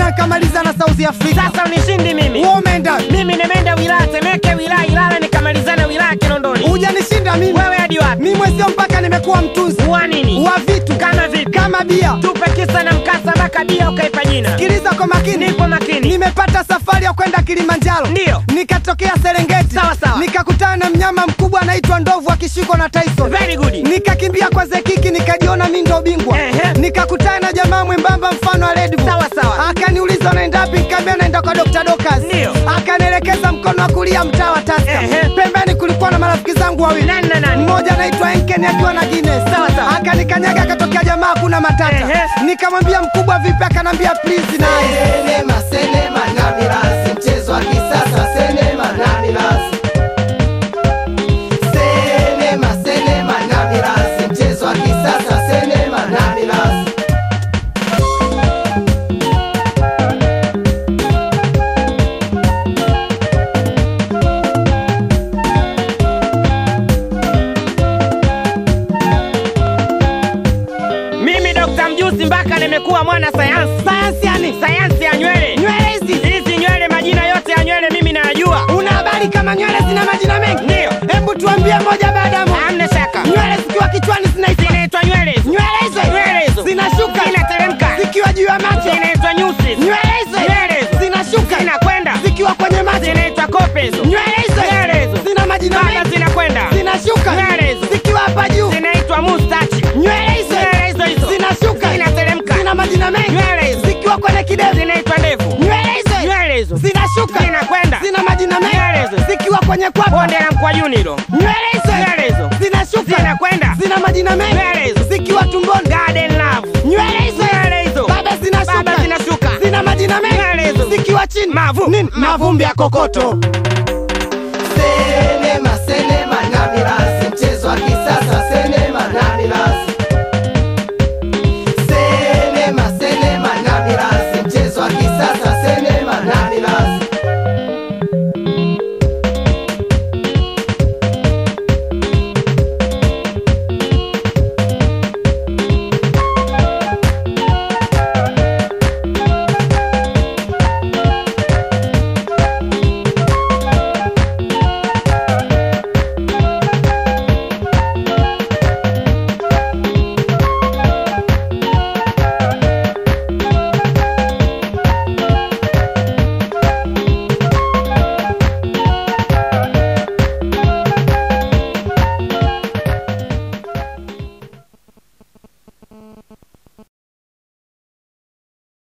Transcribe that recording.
na nikamaliza na South Africa. Sasa unishindi mimi. Wewe umeenda Mimi nimeenda wilaya Temeke, wilaya Ilala, nikamalizana wilaya Kinondoni. hujanishinda mimi. Wewe hadi wapi? Mimi mwezio mpaka nimekuwa mtunzi Wa nini? wa vitu Kama vipi? kama bia. Tupe kisa na mkasa mpaka bia ukaipa jina. Sikiliza kwa makini, Nipo makini. nimepata safari ya kwenda Kilimanjaro, Ndiyo. nikatokea Serengeti, Sawa, sawa. nikakutana na mnyama mkubwa anaitwa ndovu akishikwa na Tyson. Very good. Nikakimbia kwa Zekiki, nikajiona mi ndo bingwa. Ehe. Nikakutana na jamaa mwembamba mfano wa Red Bull. Sawa, sawa. Akaniuliza unaenda wapi? Nikamwambia naenda kwa Dr. Dokas. Ndiyo. Akanielekeza mkono wa kulia mtaa wa Taska. Ehe. Pembeni kulikuwa na marafiki zangu wawili. Nani na nani? Mmoja anaitwa Enken akiwa na Guinness. Sawa, sawa. Akanikanyaga akatokea jamaa hakuna matata. Ehe. Nikamwambia mkubwa vipi? Akanambia please na Senema, senema na mirasi, mchezo wa kisasa, senema na mirasi. Senema, senema na mirasi, mchezo wa kisasa, senema na mirasi. Mimi Dr. Mjusi mpaka nimekuwa mwana sayansi. sayansi yani. Sayansi ya nywele. Nywele hizi Hizi nywele, majina yote ya nywele mimi nayajua. una habari kama nywele zina majina mengi? Ndiyo. Hebu tuambie moja baada ya moja. Hamna shaka. Nywele zikiwa kichwani zinaitwa Zinaitwa nywele hizo. nywele hizo Nywele hizo. zinashuka Zinateremka. zikiwa juu ya macho. Zinaitwa nyusi. Nywele hizo Nywele hizo. zinashuka Zinakwenda. zikiwa kwenye macho. Zinaitwa kope hizo. Nywele hizo Nywele hizo. zina majina Baba mengi zinakwenda. zinashuka Nywele hizo. zikiwa hapa juu. Zinaitwa mustachi. Nywele hizo Nywele hizo hizo. zinashuka Zinateremka. zina majina mengi Nywele hizo. zikiwa kwenye kidevu. Zinaitwa ndevu. Nywele hizo Nywele hizo. zinashuka Zinakwenda. zina majina Nywele mengi hizo. zikiwa kwenye kwapa. Bonde la mkwajuni hilo. Nywele hizo Nywele hizo. zinashuka Zinakwenda. zina majina Nywele mengi hizo. zikiwa tumboni. Garden love. Nywele hizo Nywele hizo. baba zinashuka Baba zinashuka. zina majina Nywele mengi hizo. zikiwa chini Mavu. Nini? mavumbi ya kokoto Senema, senema na mirasi.